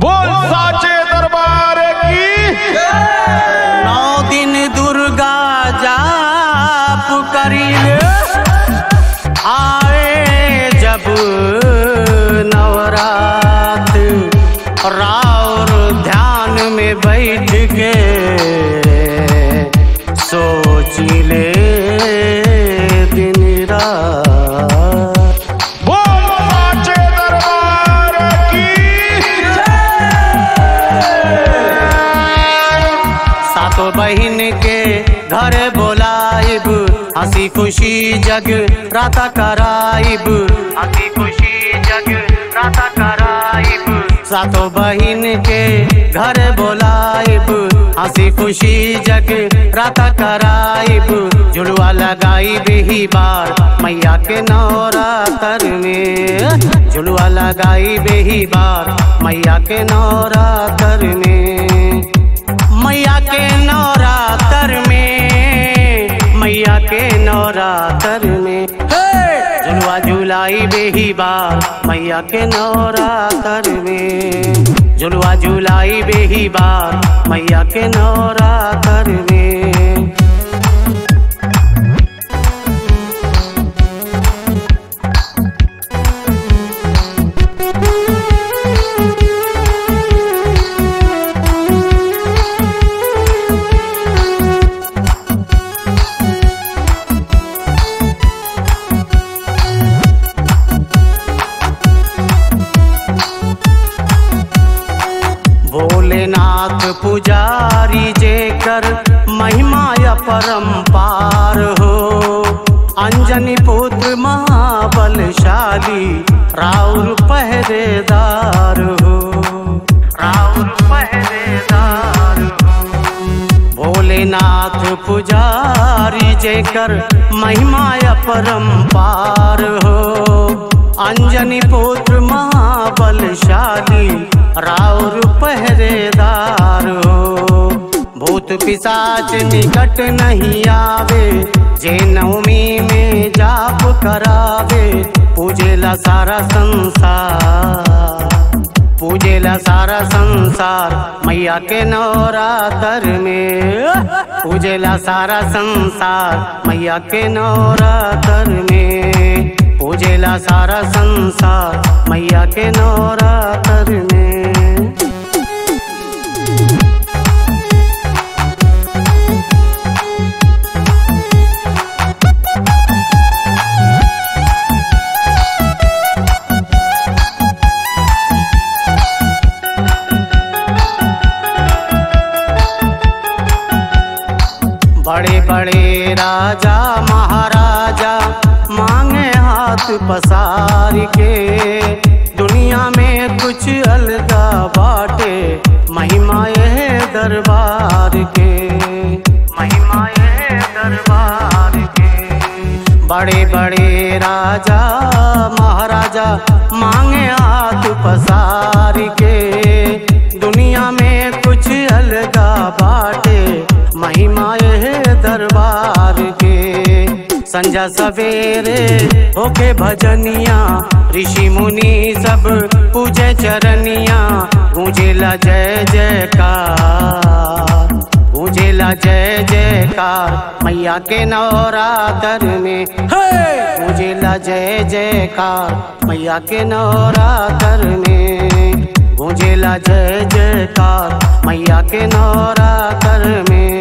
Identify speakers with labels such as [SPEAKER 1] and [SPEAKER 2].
[SPEAKER 1] बोल साचे दरबार की
[SPEAKER 2] नौ दिन दुर्गा जाप करिले आए जब नवरात राउर ध्यान में बैठ के सोचिले दिन रात
[SPEAKER 1] बोल साचे दरबार की
[SPEAKER 2] सातों बहन के घर बोलाइब हंसी खुशी जग राता कराइब हंसी खुशी जग राता कराइब सातों बहन के घर बोलाइब हंसी खुशी जग राता कराइब जुड़वा लगाई ही बार मैया के नवरात्र में झुलवा लगाई ही बार मैया के नवरात्र में मैया के नवरात्र में मैया के नवरात्र में झुलवा झुलाई बेही बार मैया के नवरात्र में झुलवा झुलाई बेही बार मैया के नवरात्र में भोलेनाथ पुजारी जे कर महिमा परम्पार हो अंजनी पुत्र महाबलशाली राउर पहरेदार हो राउर पहरेदार हो भोलेनाथ पुजारी जेकर महिमा परम्पार हो अंजनी पुत्र महाबलशाली राउर पहरेदार हो भूत पिशाच निकट नहीं आवे जे नवमी में जाप करावे पूजेला सारा संसार पूजेला सारा संसार मैया के नवरात्र में पूजेला सारा संसार मैया के नवरात्र में पूजेला सारा संसार मैया के नवरात्र में बड़े बड़े राजा महाराजा मांगे हाथ पसार के दुनिया में कुछ अलगा बाटे महिमा यह दरबार के महिमा यह दरबार के बड़े बड़े राजा महाराजा मांगे हाथ पसार के दुनिया में कुछ अलगा बाटे महिमा यह दरबार के संजा सवेरे होके भजनिया ऋषि मुनि सब पूजे चरनिया गूंजेला जय जयकार गूंजेला जय जयकार मैया के नवरात्र में गूंजेला जय जयकार मैया के नवरात्र में गूंजेला जय जयकार मैया के नवरात्र में